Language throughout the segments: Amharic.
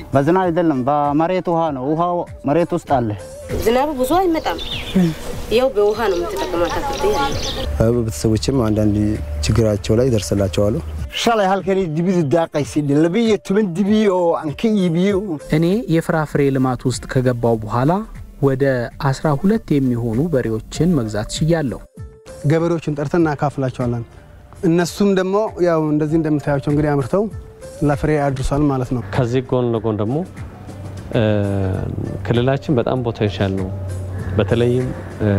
በዝናብ አይደለም፣ በመሬት ውሃ ነው። ውሃው መሬት ውስጥ አለ። ዝናቡ ብዙ አይመጣም። ያው በውሃ ነው የምትጠቀማት አትክልት ያለ ቤተሰቦችም አንዳንድ ችግራቸው ላይ ደርስላቸዋሉ። shalay halkani dibidu daaqaysidhe labiyo toban dibi oo aan ka iibiyo እኔ የፍራፍሬ ልማት ውስጥ ከገባው በኋላ ወደ አስራ ሁለት የሚሆኑ በሬዎችን መግዛት ችያለሁ። ገበሬዎችን ጠርተን እናካፍላቸዋለን። እነሱም ደግሞ ያው እንደዚህ እንደምታያቸው እንግዲህ አምርተው ለፍሬ አድርሷል ማለት ነው። ከዚህ ጎን ለጎን ደግሞ እ፣ ክልላችን በጣም ፖቴንሻል ነው። በተለይም እ፣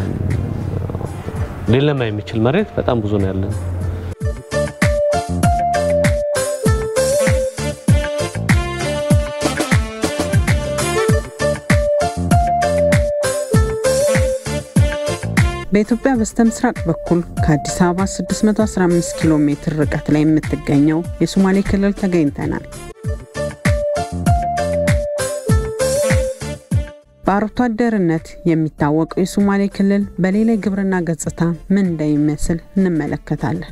ሊለማ የሚችል መሬት በጣም ብዙ ነው ያለን። በኢትዮጵያ በስተ ምስራቅ በኩል ከአዲስ አበባ 615 ኪሎ ሜትር ርቀት ላይ የምትገኘው የሶማሌ ክልል ተገኝተናል። በአርብቶ አደርነት የሚታወቀው የሶማሌ ክልል በሌላ የግብርና ገጽታ ምን እንደሚመስል እንመለከታለን።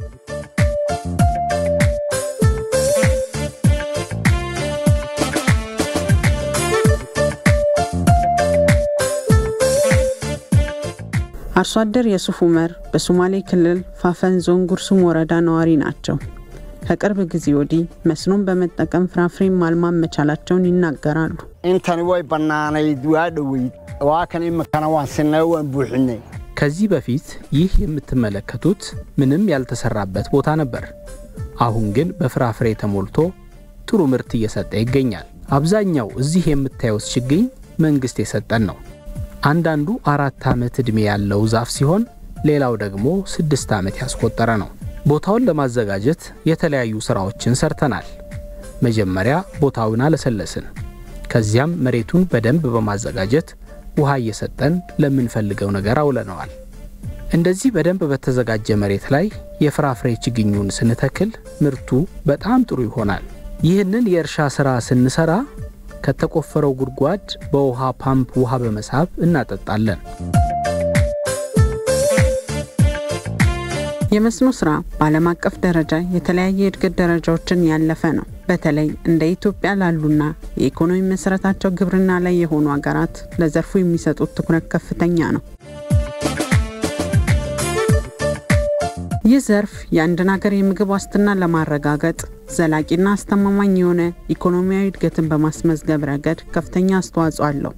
አርሶ አደር የሱፍ ኡመር በሶማሌ ክልል ፋፈን ዞን ጉርሱም ወረዳ ነዋሪ ናቸው። ከቅርብ ጊዜ ወዲህ መስኖን በመጠቀም ፍራፍሬ ማልማት መቻላቸውን ይናገራሉ። intani way bannaanayd waa dhoweyd waa kan imikana waan sinay waan buuxinay ከዚህ በፊት ይህ የምትመለከቱት ምንም ያልተሰራበት ቦታ ነበር። አሁን ግን በፍራፍሬ ተሞልቶ ጥሩ ምርት እየሰጠ ይገኛል። አብዛኛው እዚህ የምታዩት ችግኝ መንግሥት የሰጠን ነው። አንዳንዱ አራት ዓመት ዕድሜ ያለው ዛፍ ሲሆን ሌላው ደግሞ ስድስት ዓመት ያስቆጠረ ነው። ቦታውን ለማዘጋጀት የተለያዩ ሥራዎችን ሰርተናል። መጀመሪያ ቦታውን አለሰለስን። ከዚያም መሬቱን በደንብ በማዘጋጀት ውሃ እየሰጠን ለምንፈልገው ነገር አውለነዋል። እንደዚህ በደንብ በተዘጋጀ መሬት ላይ የፍራፍሬ ችግኙን ስንተክል ምርቱ በጣም ጥሩ ይሆናል። ይህንን የእርሻ ሥራ ስንሰራ ከተቆፈረው ጉድጓድ በውሃ ፓምፕ ውሃ በመሳብ እናጠጣለን። የመስኖ ስራ በዓለም አቀፍ ደረጃ የተለያየ የእድገት ደረጃዎችን ያለፈ ነው። በተለይ እንደ ኢትዮጵያ ላሉና የኢኮኖሚ መሰረታቸው ግብርና ላይ የሆኑ ሀገራት ለዘርፉ የሚሰጡት ትኩረት ከፍተኛ ነው። ይህ ዘርፍ የአንድን ሀገር የምግብ ዋስትና ለማረጋገጥ ዘላቂና አስተማማኝ የሆነ ኢኮኖሚያዊ እድገትን በማስመዝገብ ረገድ ከፍተኛ አስተዋጽኦ አለው።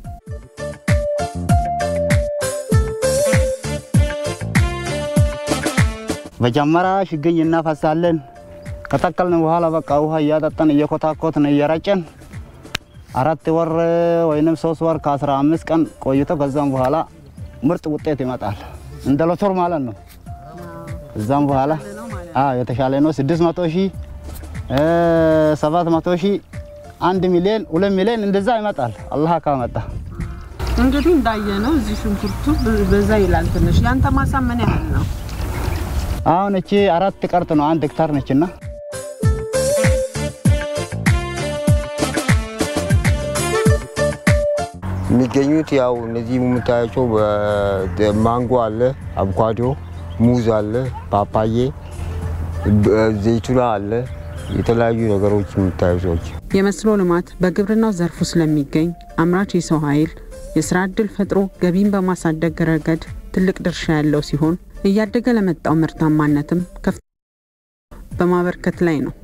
መጀመሪያ ችግኝ እናፈሳለን። ከተከልን በኋላ በቃ ውሃ እያጠጠን እየኮታኮትን እየረጨን አራት ወር ወይንም ሶስት ወር ከአስራ አምስት ቀን ቆይቶ ከዛም በኋላ ምርጥ ውጤት ይመጣል። እንደ ሎቶር ማለት ነው። እዛም በኋላ አዎ የተሻለ ነው። ስድስት መቶ ሺህ ሰባት መቶ ሺህ አንድ ሚሊዮን ሁለት ሚሊዮን እንደዛ ይመጣል አላህ ካመጣ። እንግዲህ እንዳየ ነው እዚህ ሽንኩርቱ በዛ ይላል ትንሽ። ያንተ ማሳ ምን ያህል ነው? አሁን እቺ አራት ቀርጥ ነው አንድ ሄክታር ነችና የሚገኙት ያው እነዚህ የምታያቸው ማንጎ አለ፣ አቮካዶ፣ ሙዝ አለ፣ ፓፓዬ፣ ዘይቱና አለ፣ የተለያዩ ነገሮች የምታዩ ሰዎች የመስኖ ልማት በግብርናው ዘርፉ ስለሚገኝ አምራች የሰው ኃይል የስራ ዕድል ፈጥሮ ገቢን በማሳደግ ረገድ ትልቅ ድርሻ ያለው ሲሆን እያደገ ለመጣው ምርታማነትም ከፍ በማበርከት ላይ ነው።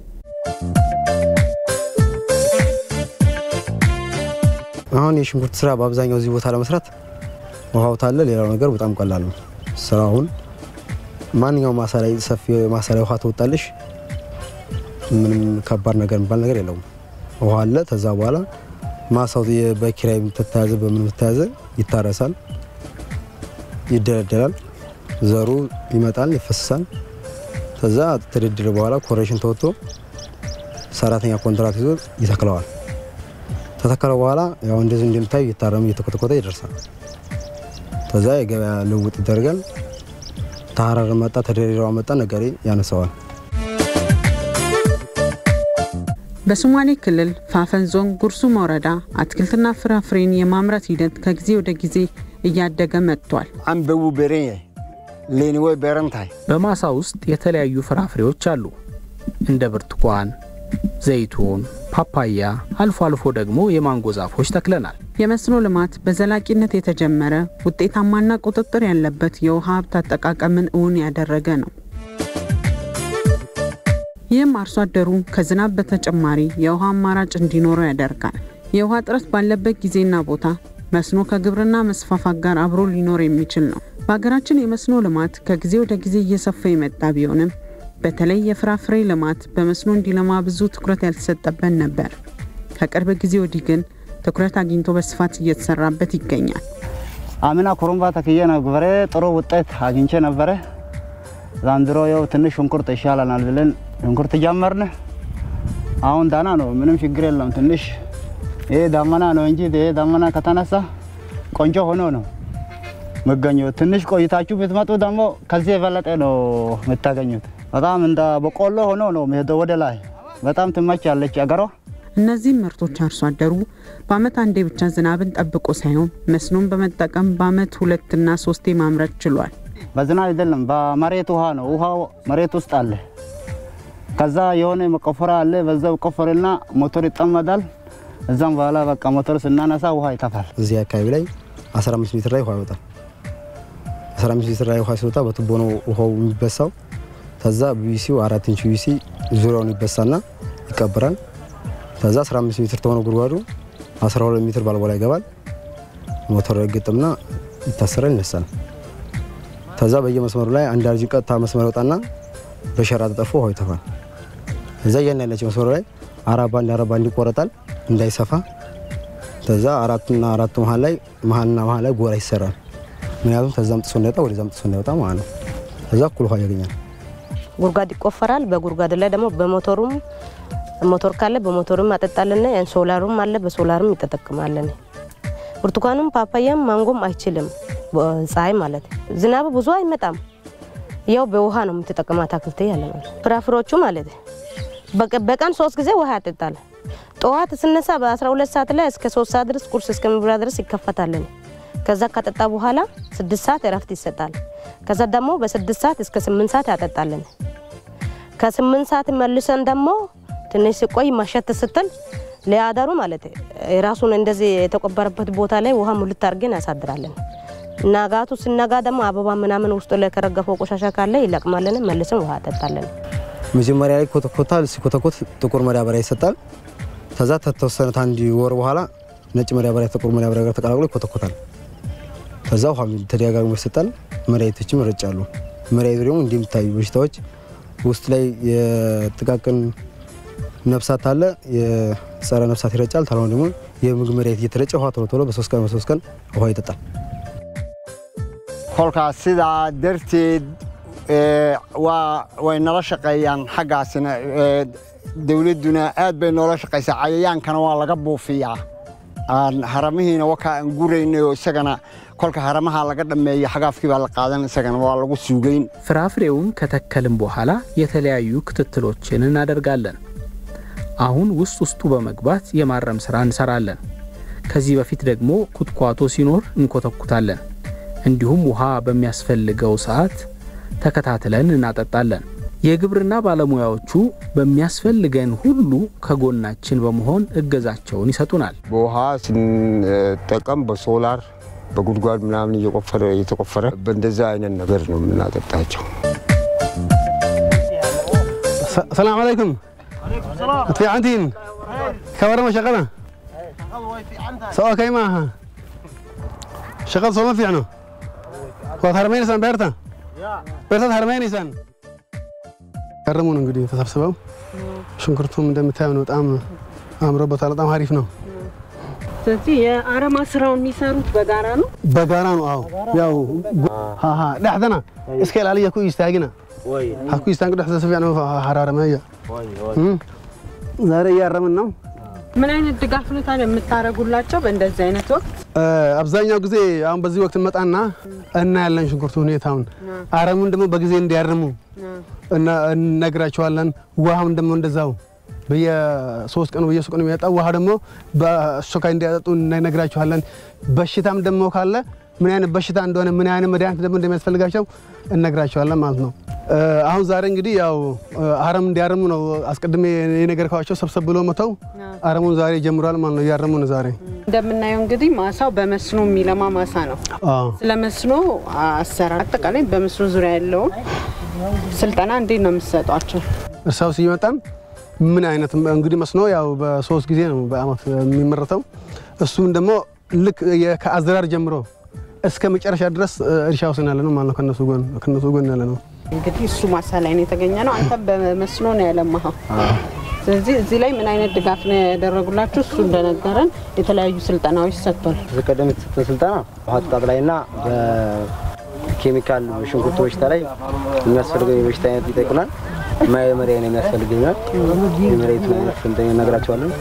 አሁን የሽንኩርት ስራ በአብዛኛው እዚህ ቦታ ለመስራት ውሃው ታለ፣ ሌላው ነገር በጣም ቀላል ነው። ስራውን ማንኛውም ማሳ ላይ ሰፊ ማሳ ላይ ውሃ ትወጣለሽ። ምንም ከባድ ነገር የሚባል ነገር የለውም። ውሃ አለ። ከዛ በኋላ ማሳው በኪራይ ተተያዘ በምን ተያዘ ይታረሳል፣ ይደለደላል፣ ዘሩ ይመጣል፣ ይፈስሳል። ከዛ ተደድረ በኋላ ኮሬሽን ተወጥቶ ሰራተኛ ኮንትራት ይዞ ይተክለዋል። ከተከለ በኋላ ያው እንደዚህ እንደምታዩ እየታረመ እየተኮተኮተ ይደርሳል። ከዛ የገበያ ልውውጥ ይደረጋል። ተሀረር መጣ ተደሬዳዋ መጣ ነጋዴ ያነሰዋል። በሶማሌ ክልል ፋፈን ዞን ጉርሱም ወረዳ አትክልትና ፍራፍሬን የማምረት ሂደት ከጊዜ ወደ ጊዜ እያደገ መጥቷል። አንበቡ beeran yahay leeni way beeran tahay በማሳ ውስጥ የተለያዩ ፍራፍሬዎች አሉ። እንደ ብርቱካን፣ ዘይቱን፣ ፓፓያ፣ አልፎ አልፎ ደግሞ የማንጎ ዛፎች ተክለናል። የመስኖ ልማት በዘላቂነት የተጀመረ ውጤታማና ቁጥጥር ያለበት የውሃ ሀብት አጠቃቀምን እውን ያደረገ ነው። ይህም አርሶ አደሩ ከዝናብ በተጨማሪ የውሃ አማራጭ እንዲኖረው ያደርጋል። የውሃ እጥረት ባለበት ጊዜና ቦታ መስኖ ከግብርና መስፋፋት ጋር አብሮ ሊኖር የሚችል ነው። በሀገራችን የመስኖ ልማት ከጊዜ ወደ ጊዜ እየሰፋ የመጣ ቢሆንም በተለይ የፍራፍሬ ልማት በመስኖ እንዲለማ ብዙ ትኩረት ያልተሰጠበት ነበር። ከቅርብ ጊዜ ወዲህ ግን ትኩረት አግኝቶ በስፋት እየተሰራበት ይገኛል። አምና ኮረምባ ተክዬ ነበረ፣ ጥሩ ውጤት አግኝቼ ነበረ። ዛንድሮ ያው ትንሽ ሽንኩርት ይሻለናል ብለን ሽንኩርት ጀመርን። አሁን ዳና ነው፣ ምንም ችግር የለም። ትንሽ ይሄ ዳመና ነው እንጂ ይሄ ዳመና ከተነሳ ቆንጆ ሆኖ ነው መገኘው። ትንሽ ቆይታችሁ ብትመጡ ደግሞ ከዚህ የበለጠ ነው የምታገኙት። በጣም እንደ በቆሎ ሆኖ ነው የሚሄደው ወደ ላይ። በጣም ትመቻለች አገሯ። እነዚህም ምርቶች አርሶ አደሩ በአመት አንዴ ብቻ ዝናብን ጠብቆ ሳይሆን መስኖን በመጠቀም በአመት ሁለትና ሶስቴ ማምረት ችሏል። በዝናብ አይደለም፣ በመሬት ውሃ ነው። ውሃው መሬት ውስጥ አለ። ከዛ የሆነ መቆፈሪያ አለ። በዛ ቆፈርና ሞተር ይጠመዳል። እዛም በኋላ በቃ ሞተር ስናነሳ ውሃ ይተፋል። እዚህ አካባቢ ላይ 15 ሜትር ላይ ውሃ ይወጣል። 15 ሜትር ላይ ውሃ ሲወጣ በቱቦ ነው ውሃው የሚበሳው። ከዛ ቢቢሲው አራት ኢንች ቢቢሲ ዙሪያውን ይበሳና ይቀበራል። ከዛ 15 ሜትር ተሆነ ጉድጓዱ 12 ሜትር ባልቦላ ይገባል። ሞተር ይገጥምና ይታሰራል፣ ይነሳል። ከዛ በየመስመሩ ላይ አንድ አርጅ ቀጥታ መስመር ይወጣና በሸራ ተጠርፎ ውሃው ይተፋል። እዛ ያን ያለች መስመሩ ላይ አራባ አንድ አራባ አንድ ይቆረጣል እንዳይሰፋ። ከዛ አራቱና አራቱ መሀል ላይ መሀልና መሀል ላይ ጎራ ይሰራል። ምክንያቱም ከዛም ጥሶ እንዳይወጣ ወደዛም ጥሶ እንዳይወጣ ማለት ነው። ከዛ እኩል ውሃ ያገኛል። ጉድጓድ ይቆፈራል። በጉድጓድ ላይ ደግሞ በሞተሩም ሞተር ካለ በሞተሩም አጠጣለን። ሶላሩም አለ፣ በሶላርም ይጠቀማለን። ብርቱካኑም ፓፓያም ማንጎም አይችልም ፀሐይ ማለት ዝናብ ብዙ አይመጣም። ያው በውሃ ነው የምትጠቀመው አታክልት ያለ ማለት ፍራፍሮቹ ማለት በቀን ሶስት ጊዜ ውሃ ያጠጣል። ጠዋት ስነሳ በ12 ሰዓት ላይ እስከ 3 ሰዓት ድረስ ቁርስ እስከሚበላ ድረስ ይከፈታለን። ከዛ ከጠጣ በኋላ ስድስት ሰዓት እረፍት ይሰጣል። ከዛ ደግሞ በስድስት ሰዓት እስከ ስምንት ሰዓት ያጠጣለን። ከስምንት ሰዓት መልሰን ደግሞ ትንሽ ሲቆይ ማሸት ስትል ለአዳሩ ማለት ራሱን እንደዚህ የተቆበረበት ቦታ ላይ ውሃ ሙልት አድርገን ያሳድራለን። ናጋቱ ስነጋ ደግሞ አበባ ምናምን ውስጡ ላይ ከረገፈው ቆሻሻ ካለ ይለቅማለን። መልሰን ውሃ ያጠጣለን። መጀመሪያ ላይ ኮተኮታል። ሲኮተኮት ጥቁር መዳበሪያ ይሰጣል። ከዛ ከተወሰነ አንድ ወር በኋላ ነጭ መዳበሪያ ጥቁር መዳበሪያ ጋር ተቀላቅሎ ይኮተኮታል። ከዛ ውሃ ተደጋጋሚ ይሰጣል። መድኃኒቶችም ይረጫሉ። መድኃኒቱ ደግሞ እንደሚታዩ በሽታዎች ውስጥ ላይ የጥቃቅን ነፍሳት አለ፣ የጸረ ነፍሳት ይረጫል። ታልሆነ ደግሞ የምግብ መድኃኒት እየተረጨ ውሃ ቶሎ ቶሎ በሶስት ቀን በሶስት ቀን ውሃ ይጠጣል። kolkaas sidaa darteed way nala shaqeeyaan xaggaasina dowladduna aad bay noola shaqaysaa cayayaankana waa laga buufiyaa haramihiina wakaa aan guraynay oo isagana kolka haramaha laga dhammeeyo xagaafkii baa la qaadan isagana waa lagu suugayn ፍራፍሬውን ከተከልን በኋላ የተለያዩ ክትትሎችን እናደርጋለን። አሁን ውስጥ ውስጡ በመግባት የማረም ስራ እንሰራለን። ከዚህ በፊት ደግሞ ኩትኳቶ ሲኖር እንኮተኩታለን። እንዲሁም ውሃ በሚያስፈልገው ሰዓት ተከታትለን እናጠጣለን። የግብርና ባለሙያዎቹ በሚያስፈልገን ሁሉ ከጎናችን በመሆን እገዛቸውን ይሰጡናል። በውሃ ስንጠቀም በሶላር በጉድጓድ ምናምን እየቆፈረ እየተቆፈረ በእንደዛ አይነት ነገር ነው የምናጠጣቸው። ሰላም አለይኩም ትፊዓንቲን ከወረመ ሸቀና ሰዋ ከይማሃ ሸቀል ሶማ ፊዕኖ waad harmaynaysaan beerta beertaad harmaynaysaan ከረሙን እንግዲህ ተሰብስበው ሽንኩርቱም እንደምታየው ነው። በጣም አምሮበታል። በጣም አሪፍ ነው። ስለዚህ የአረማ ስራውን የሚሰሩት በጋራ ነው። በጋራ ነው። አዎ ያው ሃሃ dhexdana iska ilaaliya ku istaagina ha ku istaagin dhexda si fiican u haraarameeya ዛሬ እያረምን ነው። ምን አይነት ድጋፍ ነው ታዲያ የምታደርጉላቸው በእንደዚህ አይነት ወቅት? አብዛኛው ጊዜ አሁን በዚህ ወቅት እንመጣና እናያለን ሽንኩርቱ ሁኔታውን፣ አረሙን ደግሞ በጊዜ እንዲያርሙ እነግራቸዋለን። ውሃውን ደግሞ እንደዛው በየሶስት ቀኑ በየሶስት ቀኑ የሚመጣ ውሃ ደግሞ በአስቸኳይ እንዲያጠጡ እነግራቸዋለን። በሽታም ደግሞ ካለ ምን አይነት በሽታ እንደሆነ ምን አይነት መድኃኒት ደግሞ እንደሚያስፈልጋቸው እነግራቸዋለን ማለት ነው። አሁን ዛሬ እንግዲህ ያው አረም እንዲያርሙ ነው አስቀድሜ የነገርኳቸው። ሰብሰብ ብሎ መተው አረሙን ዛሬ ጀምሯል ማለት ነው። እያረሙ ነው ዛሬ። እንደምናየው እንግዲህ ማሳው በመስኖ የሚለማ ማሳ ነው። ስለ መስኖ አሰራር አጠቃላይ በመስኖ ዙሪያ ያለውን ስልጠና እንዴት ነው የምትሰጧቸው? እርሻው ሲመጣን ምን አይነት እንግዲህ መስኖ ያው በሶስት ጊዜ ነው በአመት የሚመረተው። እሱም ደግሞ ልክ ከአዘራር ጀምሮ እስከ መጨረሻ ድረስ እርሻ ውስጥ ያለ ነው ማለት ነው። ከነሱ ጎን ከነሱ ጎን ያለ ነው። እንግዲህ እሱ ማሳ ላይ ነው የተገኘ ነው። አንተ በመስኖ ነው ያለማኸው። ስለዚህ እዚህ ላይ ምን አይነት ድጋፍ ነው ያደረጉላችሁ? እሱ እንደነገረን የተለያዩ ስልጠናዎች ሰጥቷል። ቀደም የተሰጠን ስልጠና ውሃ አጠጣጥ ላይና በኬሚካል ሽንኩርት በሽታ ላይ የሚያስፈልገው የበሽታ አይነት ይጠይቁናል። መሪያ ነው የሚያስፈልገኛል። የመሬቱን አይነት ስንተኛ እነግራቸዋለን።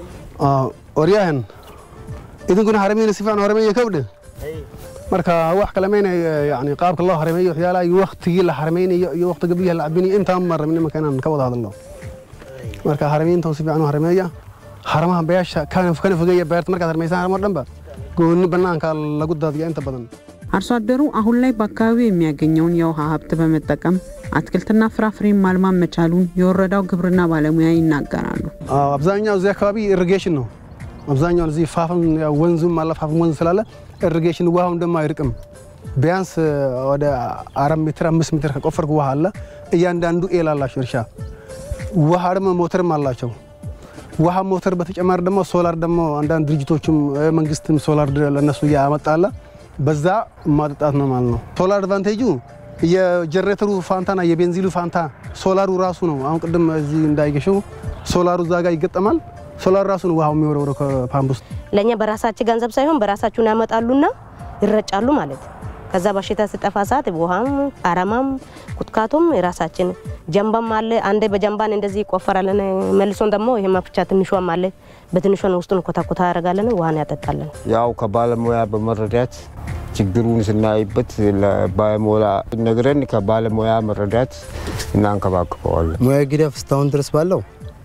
ኦሪያህን idinkuna haramayna si fiican harameeya kabdhe marka wax kale mayna yani qaabka loo harameeyo waxyaalaha iyo waqtigii la harameynayo iyo waqtiga biyaha la cabinayo intaan ma rabin imanka inaan ka wada hadalno marka harameyntan si fiican u harameeya haramaha beesha kana kana fogeeya beerta markaad harmaysan haramo dhanba gooni banaanka lagu daadiya inta badan አርሶ አደሩ አሁን ላይ በአካባቢው የሚያገኘውን የውሃ ሀብት በመጠቀም አትክልትና ፍራፍሬን ማልማት መቻሉን የወረዳው ግብርና ባለሙያ ይናገራሉ። አብዛኛው እዚህ አካባቢ ኢሪጌሽን ነው። አብዛኛው እዚህ ፋፍም ወንዙም አለ ፋፍም ወንዝ ስላለ ኢሪጌሽን ውሃውን ደግሞ አይርቅም። ቢያንስ ወደ አራት ሜትር አምስት ሜትር ከቆፈርክ ውሃ አለ። እያንዳንዱ ኤል አላቸው እርሻ ውሃ ደግሞ ሞተርም አላቸው። ውሃ ሞተር በተጨማሪ ደግሞ ሶላር ደግሞ አንዳንድ ድርጅቶችም መንግስትም ሶላር ለነሱ እያመጣለ በዛ ማጠጣት ነው ማለት ነው። ሶላር አድቫንቴጁ የጀነሬተሩ ፋንታና የቤንዚሉ ፋንታ ሶላሩ ራሱ ነው። አሁን ቅድም እዚህ እንዳይገሸው ሶላሩ እዛ ጋር ይገጠማል። ሶላር ራሱ ነው ውሃው የሚወረወረው ከፓምፕ ውስጥ። ለእኛ በራሳችን ገንዘብ ሳይሆን በራሳችሁን ያመጣሉና ይረጫሉ ማለት ከዛ በሽታ ስጠፋ ሰዓት ውሃም አረማም ኩትካቱም የራሳችን ጀንባም አለ። አንዴ በጀንባን እንደዚህ ይቆፈራለን። መልሶን ደግሞ ይሄ መፍቻ ትንሿም አለ። በትንሿን ውስጡን ኮታኮታ ያደርጋለን፣ ውሃን ያጠጣለን። ያው ከባለሙያ በመረዳት ችግሩን ስናይበት ለባለሙያ ነግረን ከባለሙያ መረዳት እናንከባክበዋለን። ሙያዊ ድጋፍ እስካሁን ድረስ ባለው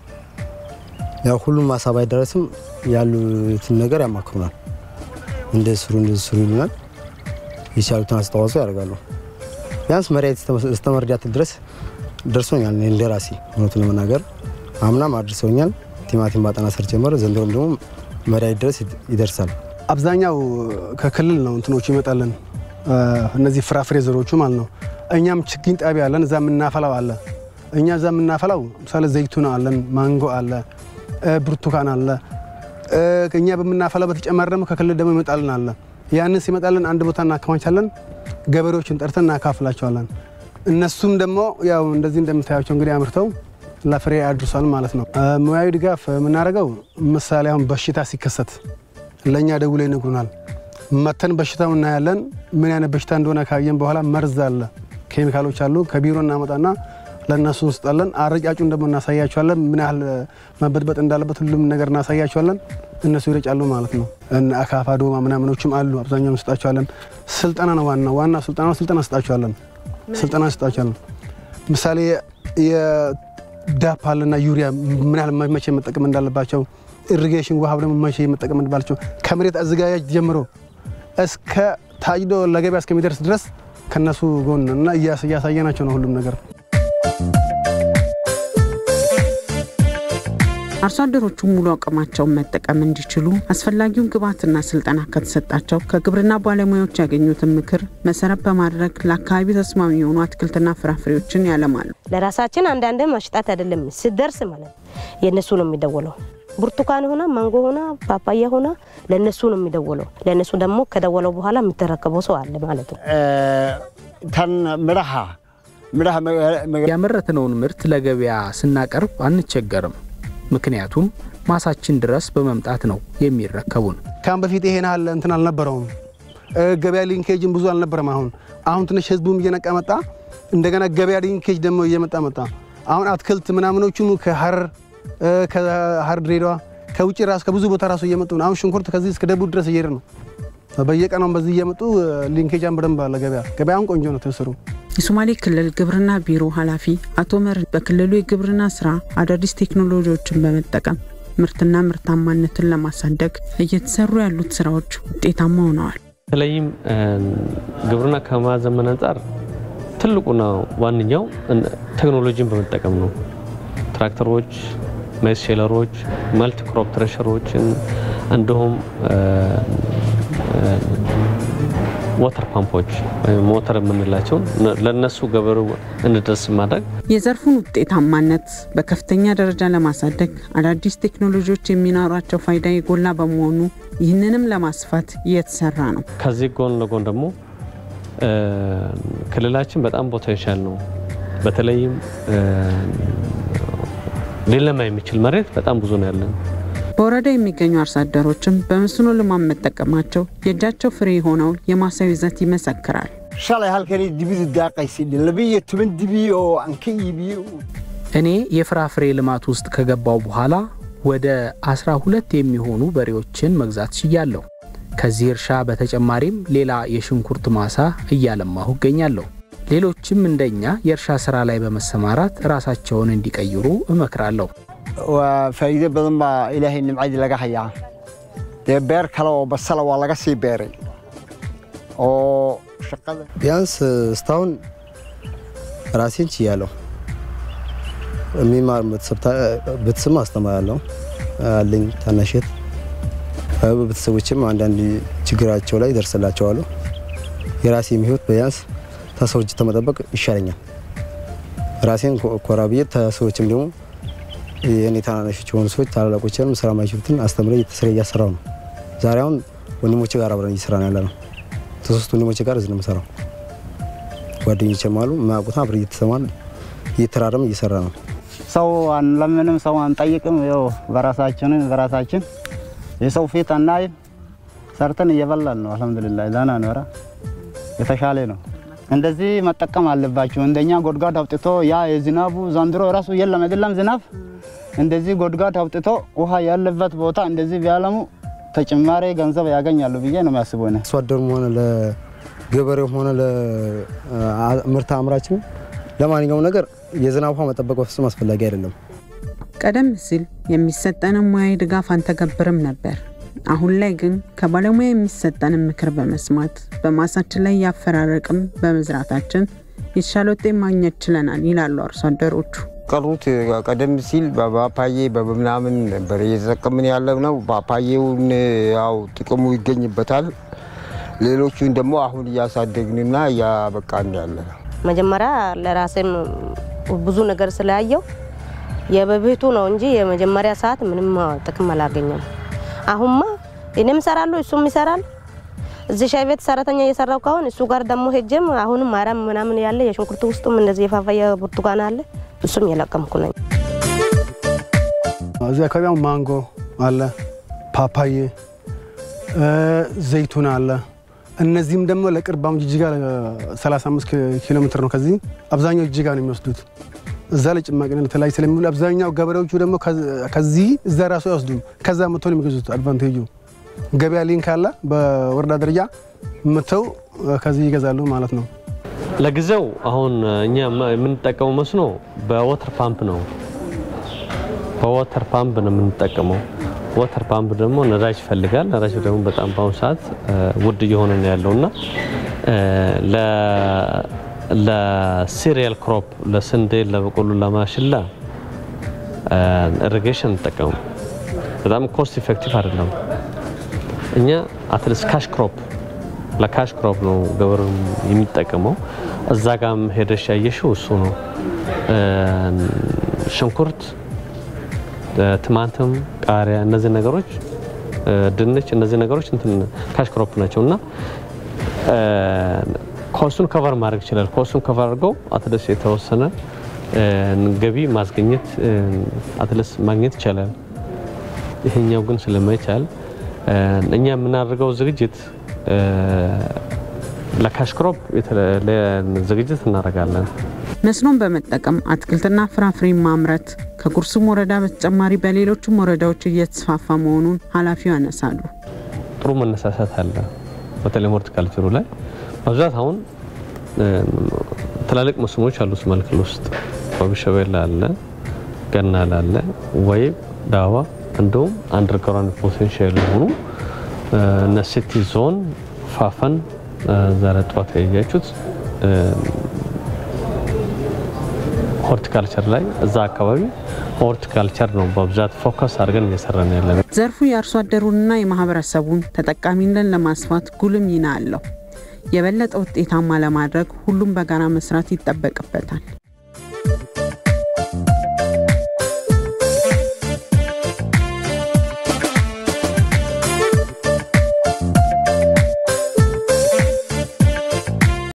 ያው ሁሉም ማሳ ባይደረስም ያሉትን ነገር ያማክሩናል። እንደዚህ ስሩ እንደዚህ ስሩ ይሉናል። የቻሉትን አስተዋጽኦ ያደርጋሉ። ቢያንስ መሬት እስከ መርዳት ድረስ ደርሶኛል። እኔ እንደ ራሴ እውነቱን ለመናገር አምናም አድርሰውኛል። ቲማቲም ባጠና ስር ጀመረ። ዘንድሮም ደግሞ መሬት ድረስ ይደርሳል። አብዛኛው ከክልል ነው እንትኖቹ ይመጣልን እነዚህ ፍራፍሬ ዘሮቹ ማለት ነው። እኛም ችግኝ ጣቢያ አለን፣ እዛ የምናፈላው አለ። እኛ እዛ የምናፈላው ምሳሌ ዘይቱና አለን፣ ማንጎ አለ፣ ብርቱካን አለ። እኛ በምናፈላው በተጨማሪ ደግሞ ከክልል ደግሞ ይመጣልን አለ። ያንን ሲመጣልን አንድ ቦታ እናከማቻለን። ገበሬዎችን ጠርተን እናካፍላቸዋለን። እነሱም ደግሞ ያው እንደዚህ እንደምታያቸው እንግዲህ አምርተው ለፍሬ አድርሷል ማለት ነው። ሙያዊ ድጋፍ የምናደርገው ምሳሌ አሁን በሽታ ሲከሰት ለእኛ ደውለው ይነግሩናል። መተን በሽታው እናያለን። ምን አይነት በሽታ እንደሆነ ካየን በኋላ መርዝ አለ፣ ኬሚካሎች አሉ። ከቢሮ እናመጣና ለእነሱ እንስጣለን። አረጫጩን ደግሞ እናሳያቸዋለን። ምን ያህል መበጥበጥ እንዳለበት ሁሉም ነገር እናሳያቸዋለን። እነሱ ይረጫሉ ማለት ነው። አካፋ ዶማ ምናምኖችም አሉ። አብዛኛው እንስጣቸዋለን። ስልጠና ነው ዋና ዋና ስልጠና ስልጠና እንስጣቸዋለን። ስልጠና እንስጣቸዋለን። ምሳሌ የዳፕ አለና ዩሪያ ምን ያህል መቼ መጠቀም እንዳለባቸው ኢሪጌሽን ውሃ ደግሞ መቼ መጠቀም እንዳለባቸው ከመሬት አዘጋጃጅ ጀምሮ እስከ ታጭዶ ለገበያ እስከሚደርስ ድረስ ከነሱ ጎን እና እያሳየናቸው ነው ሁሉም ነገር። አርሶ አደሮቹ ሙሉ አቅማቸውን መጠቀም እንዲችሉ አስፈላጊውን ግብዓትና ስልጠና ከተሰጣቸው ከግብርና ባለሙያዎች ያገኙትን ምክር መሰረት በማድረግ ለአካባቢ ተስማሚ የሆኑ አትክልትና ፍራፍሬዎችን ያለማሉ። ለራሳችን አንዳንድ መሽጣት አይደለም ስደርስ ማለት የእነሱ ነው የሚደወለው። ብርቱካን ሆና ማንጎ ሆና ፓፓያ ሆና ለእነሱ ነው የሚደወለው። ለእነሱ ደግሞ ከደወለው በኋላ የሚተረከበው ሰው አለ ማለት ነው። ተን ምርሃ ያመረትነውን ምርት ለገበያ ስናቀርብ አንቸገርም። ምክንያቱም ማሳችን ድረስ በመምጣት ነው የሚረከቡን። ካሁን በፊት ይሄን ያህል እንትን አልነበረውም። ገበያ ሊንኬጅን ብዙ አልነበረም። አሁን አሁን ትንሽ ህዝቡም እየነቃ መጣ። እንደገና ገበያ ሊንኬጅ ደግሞ እየመጣ መጣ። አሁን አትክልት ምናምኖቹም ከሀረር ከሀረር ድሬዳዋ ከውጭ ራሱ ከብዙ ቦታ ራሱ እየመጡ ነው። አሁን ሽንኩርት ከዚህ እስከ ደቡብ ድረስ እየሄደ ነው። በየቀናም በዚህ እየመጡ ሊንኬጃን በደንብ አለ ገበያ ገበያውን ቆንጆ ነው ትስሩ የሶማሌ ክልል ግብርና ቢሮ ኃላፊ አቶ መር በክልሉ የግብርና ስራ አዳዲስ ቴክኖሎጂዎችን በመጠቀም ምርትና ምርታማነትን ለማሳደግ እየተሰሩ ያሉት ስራዎች ውጤታማ ሆነዋል። በተለይም ግብርና ከማዘመን አንጻር ትልቁና ዋነኛው ቴክኖሎጂን በመጠቀም ነው። ትራክተሮች፣ ሜስ ሼለሮች፣ መልቲ ክሮፕ ትሬሸሮችን እንዲሁም ወተር ፓምፖች ወይም ሞተር የምንላቸውን ለነሱ ገበሬው እንዲደርስ ማድረግ የዘርፉን ውጤታማነት በከፍተኛ ደረጃ ለማሳደግ አዳዲስ ቴክኖሎጂዎች የሚኖራቸው ፋይዳ የጎላ በመሆኑ ይህንንም ለማስፋት እየተሰራ ነው። ከዚህ ጎን ለጎን ደግሞ ክልላችን በጣም ፖቴንሻል ነው። በተለይም ሊለማ የሚችል መሬት በጣም ብዙ ነው ያለን። በወረዳ የሚገኙ አርሶ አደሮችም በመስኖ ልማት መጠቀማቸው የእጃቸው ፍሬ የሆነውን የማሳው ይዘት ይመሰክራል። shalay halkani dibidu daaqaysid labiyo toban dibi oo aan ka iibiyo እኔ የፍራፍሬ ልማት ውስጥ ከገባው በኋላ ወደ 12 የሚሆኑ በሬዎችን መግዛት ችያለሁ። ከዚህ እርሻ በተጨማሪም ሌላ የሽንኩርት ማሳ እያለማሁ እገኛለሁ። ሌሎችም እንደኛ የእርሻ ስራ ላይ በመሰማራት ራሳቸውን እንዲቀይሩ እመክራለሁ። waa faa'iido badan baa ilaahay nimcadii laga hayaa dee beer kale oo basala waa laga sii beeray oo shaqada ቢያንስ እስካሁን ራሴን ችያለሁ። የሚማር ቤተሰብ አስተምራለሁ አለኝ ታናሸት ቤተሰቦችም አንዳንድ ችግራቸው ላይ ደርስላቸዋለሁ። የራሴ ህይወት ቢያንስ ተሰዎች ተመጠበቅ ይሻለኛል። ራሴን ኮራ ብዬ ተሰዎችም ደግሞ የእኔ ታናናሾች የሆኑ ሰዎች ታላላቆችንም ስራ ማይችሉትን አስተምረ ስራ እያሰራው ነው። ዛሬ አሁን ወንድሞቼ ጋር አብረን እየሰራ ነው ያለ ነው። ከሶስት ወንድሞቼ ጋር እዚህ ነው የምሰራው። ጓደኞቼም አሉ የማያውቁትን አብረን እየተሰማን እየተራረም እየሰራ ነው። ሰው አንለምንም፣ ሰው አንጠይቅም። ያው በራሳችን በራሳችን የሰው ፊት አናይም። ሰርተን እየበላን ነው። አልሐምዱሊላህ ዳና ነው። ኧረ የተሻለ ነው። እንደዚህ መጠቀም አለባቸው። እንደኛ ጎድጓድ አውጥቶ ያ የዝናቡ ዘንድሮ ራሱ የለም አይደለም ዝናብ እንደዚህ ጎድጓድ አውጥቶ ውሃ ያለበት ቦታ እንደዚህ ቢያለሙ ተጨማሪ ገንዘብ ያገኛሉ ብዬ ነው የሚያስበው። እኔ አርሶ አደሩም ሆነ ለገበሬውም ሆነ ለምርት አምራችም ለማንኛውም ነገር የዝናብ ውሃ መጠበቅ በፍጹም አስፈላጊ አይደለም። ቀደም ሲል የሚሰጠንን ሙያዊ ድጋፍ አንተገብርም ነበር። አሁን ላይ ግን ከባለሙያ የሚሰጠንን ምክር በመስማት በማሳችን ላይ ያፈራረቅም በመዝራታችን የተሻለ ውጤት ማግኘት ችለናል ይላሉ አርሶ አደሮቹ። ቀሩት ቀደም ሲል በፓፓዬ በምናምን ነበር እየተጠቀምን ያለ ነው። ፓፓዬውን ያው ጥቅሙ ይገኝበታል። ሌሎቹን ደግሞ አሁን እያሳደግንና እያበቃን ያለ ነው። መጀመሪያ ለራሴም ብዙ ነገር ስላየው የበፊቱ ነው እንጂ የመጀመሪያ ሰዓት ምንም ጥቅም አላገኘም። አሁንማ እኔም እሰራለሁ እሱም ይሰራል። እዚህ ሻይ ቤት ሰራተኛ እየሰራው ካሁን እሱ ጋር ደግሞ ሄጀም አሁንም አረም ምናምን ያለ የሽንኩርት ውስጡም እንደዚህ የፋፋያ ብርቱካን አለ እሱም የለቀምኩ ነኝ። እዚህ አካባቢ አሁን ማንጎ አለ፣ ፓፓዬ፣ ዘይቱን አለ። እነዚህም ደግሞ ለቅርብ አሁን ጅጅጋ 35 ኪሎ ሜትር ነው ከዚህ አብዛኛው ጅጅጋ ነው የሚወስዱት። እዛ ላይ ጭማቂ ለተለያዩ ስለሚውሉ አብዛኛው ገበሬዎቹ ደግሞ ከዚህ እዛ ራሱ አይወስዱም። ከዛ መጥተው ነው የሚገዙት። አድቫንቴጁ ገበያ ሊንክ አለ፣ በወረዳ ደረጃ መጥተው ከዚህ ይገዛሉ ማለት ነው። ለጊዜው አሁን እኛ የምንጠቀመው መስኖ በወተር ፓምፕ ነው። በወተር ፓምፕ ነው የምንጠቀመው። ወተር ፓምፕ ደግሞ ነዳጅ ይፈልጋል። ነዳጅ ደግሞ በጣም በአሁኑ ሰዓት ውድ እየሆነ ነው ያለው እና ለሲሪያል ክሮፕ ለስንዴ፣ ለበቆሎ፣ ለማሽላ ኢሪጌሽን እንጠቀሙ በጣም ኮስት ኢፌክቲቭ አይደለም። እኛ አትሊስት ካሽ ክሮፕ ለካሽ ክሮፕ ነው ገበሬው የሚጠቀመው። እዛ ጋም ሄደሽ ያየሽው እሱ ነው። ሽንኩርት፣ ቲማቲም፣ ቃሪያ እነዚህ ነገሮች ድንች፣ እነዚህ ነገሮች እንትን ካሽ ክሮፕ ናቸው እና ኮስቱን ከቨር ማድረግ ይችላል። ኮስቱን ከቨር አድርገው አትሊስት የተወሰነ ገቢ ማስገኘት አትሊስት ማግኘት ይቻላል። ይሄኛው ግን ስለማይቻል እኛ የምናደርገው ዝግጅት ለካሽ ክሮፕ ዝግጅት እናደርጋለን። መስኖን በመጠቀም አትክልትና ፍራፍሬ ማምረት ከጉርሱም ወረዳ በተጨማሪ በሌሎችም ወረዳዎች እየተስፋፋ መሆኑን ኃላፊው ያነሳሉ። ጥሩ መነሳሳት አለ። በተለይ ሆርቲካልቸሩ ላይ በብዛት አሁን ትላልቅ መስኖች አሉ። ሶማሌ ክልል ውስጥ ወቢሸበሌ አለ፣ ገናል አለ፣ ወይም ዳዋ እንዲሁም አንደርግራውንድ ፖቴንሻል የሆኑ እነ ሲቲ ዞን ፋፈን ዛሬ ጠዋት ያያችሁት ሆርቲካልቸር ላይ እዛ አካባቢ ሆርቲካልቸር ነው በብዛት ፎከስ አድርገን እየሰራን ያለን። ዘርፉ የአርሶ አደሩንና የማህበረሰቡን ተጠቃሚነት ለማስፋት ጉልህ ሚና አለው። የበለጠ ውጤታማ ለማድረግ ሁሉም በጋራ መስራት ይጠበቅበታል።